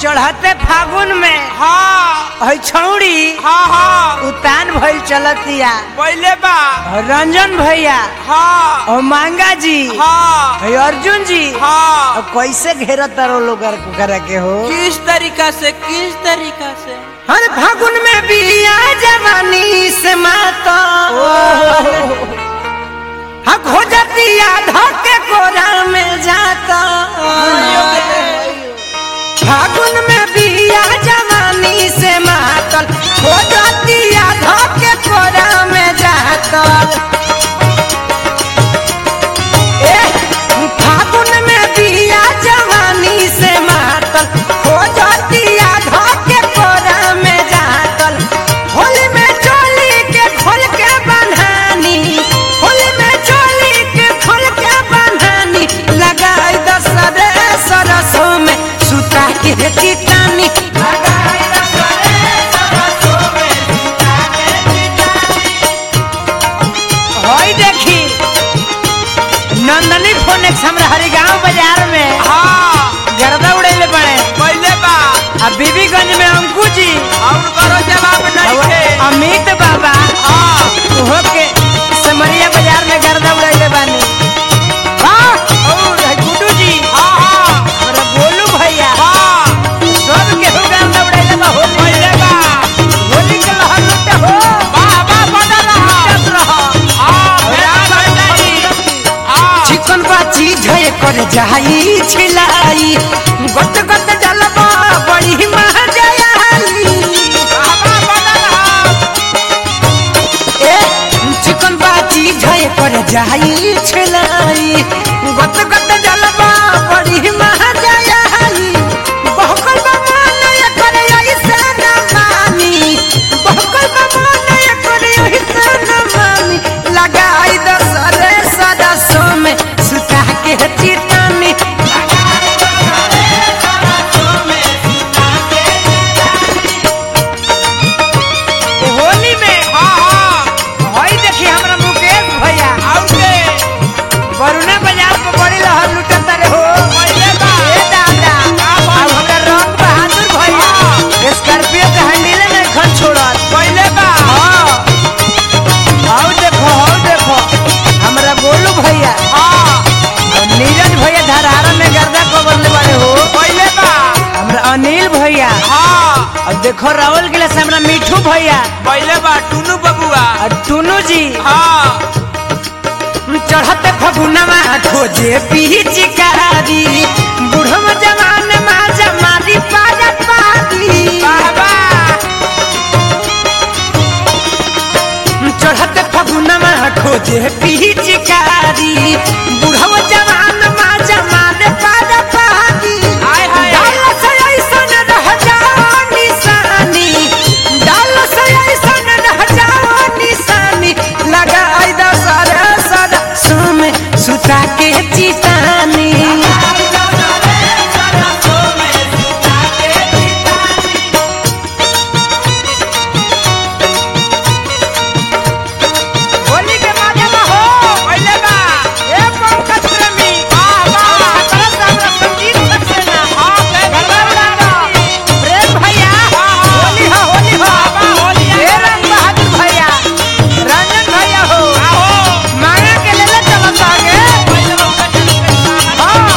चढ़ते फागुन में हाँ है छौड़ी हाँ हाँ उतान भइल चलतिया पहले बा रंजन भैया हाँ और मांगा जी हाँ है अर्जुन जी हाँ अब कैसे घेरत तारो लोग करा के हो किस तरीका से किस तरीका से हर फागुन में बिया जवानी से माता हाँ खोजतिया धके कोरा में जाता फागुन में बिया जवानी से मातल खोजतिया धके कोरा में जाता ए, फागुन में बिया जवानी से मातल खोजतिया धके कोरा में जातल होली में चोली के खोल के बन्हानी होली में चोली के खोल के बन्हानी लगाई दसरे सरसों में सुता के चितानी लगाई दसरे सरसों में सुता के चितानी होई देखी नंदनी फोनेक्स हमरा हरिगांव बाजार में हाँ गर्दा उड़ेले पड़े पहले बा आ बीबीगंज में अंकु जी और करो जवाब नहीं और थे अमित बाबा हाँ हो के समरिया बाजार में गर्दा उड़ेले बानी हाँ और है गुड्डू जी हाँ हाँ हमरा गोलू भैया हाँ सब केहू गर्दा उड़ेले बा होली पहले बा होली के लहर लुटे हो वाह वाह बना रहा लुटत रहो। हाँ ध्यान है नहीं हाँ चिकन बा चीज है कर जाई छिलाई गट गट डलबा बड़ी महजयाली वाह वाह बना रहा ए चिकन बा चीज है कर जाई छिलाई गट गट डलबा बड़ी महजयाली बहकल बा मन कर ऐसा न मानी बहकल बा मन कर ऐसा न मानी लगाई दसरे सदसों में सुता के चितानी होली में हाँ हाँ हई देखी हमरा मुकेश भैया और के वरुणा बाजार पर बड़ी लहर लुटत रे हो पहले बा ए दादा का बात? अब हमर रंग बहादुर भैया स्कॉर्पियो के हैंडल में खन छोड़त पहले बा हां आओ देखो आओ देखो हमरा गोलू भैया हाँ और नीरज भैया धरारा में गर्दा को बदले वाले हो पहले बा हमरा अनिल भैया हाँ और देखो राहुल के लिए हमरा मिठू भैया पहले बा टुनू बबुआ और टुनू जी हाँ चढ़ते फगुनवा खोजे पिचकारी बुढ़म जवान मा जमारी पारा पारी वाह वाह चढ़ते फगुनवा खोजे पिचकारी बुढ़म जवान मा जमारे पारा पारी हाय हाय डाल से ऐसन रह जाओ निशानी डाल से ऐसन रह जाओ निशानी लगाई द सारा सारा सुम सुता के चितानी होली के माजे में हो पहले बा ए पंकज प्रेमी वाह वाह खतरा से हमरा संगीत सक्सेना हाँ के गरबा उड़ाना प्रेम भैया होली हो होली हो वाह, होली आ ए रंग बहादुर भैया रंजन भैया हो आओ मांगा के ले ले चलत आगे पहले बा उनका चल के हाँ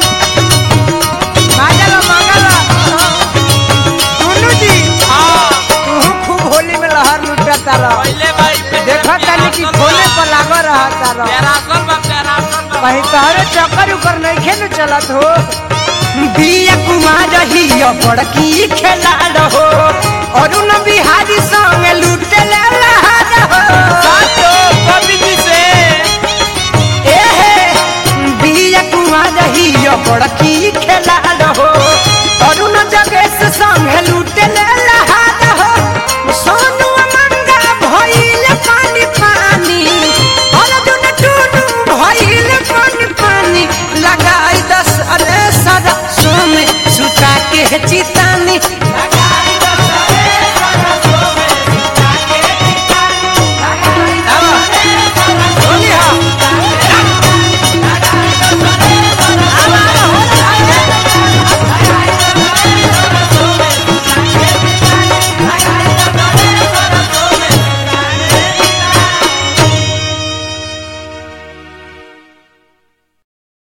मांगा लो मांगा लो टुनू जी हाँ तू खूब होली में लहर लुटता रह पहले बा देखो तनी कि खोले पर लागो रहता रह पैरासोल बा पैरासोल बा कहीं तहरे चक्कर उकर नहीं खेल चलत हो बिया कुमार ही बड़की खेला रहो अरुण बिहारी संग लूटे ले लहार हो सातो कवि जी से ए हे बिया कुमार ही बड़की खेला रहो अरुण जगेश संग लूटे ले लहार हो सोनू मंगा भइल पानी पानी अर्जुन टुनू भइल पानी पानी लगाई दस अरे सदा सोमे सुता के चितानी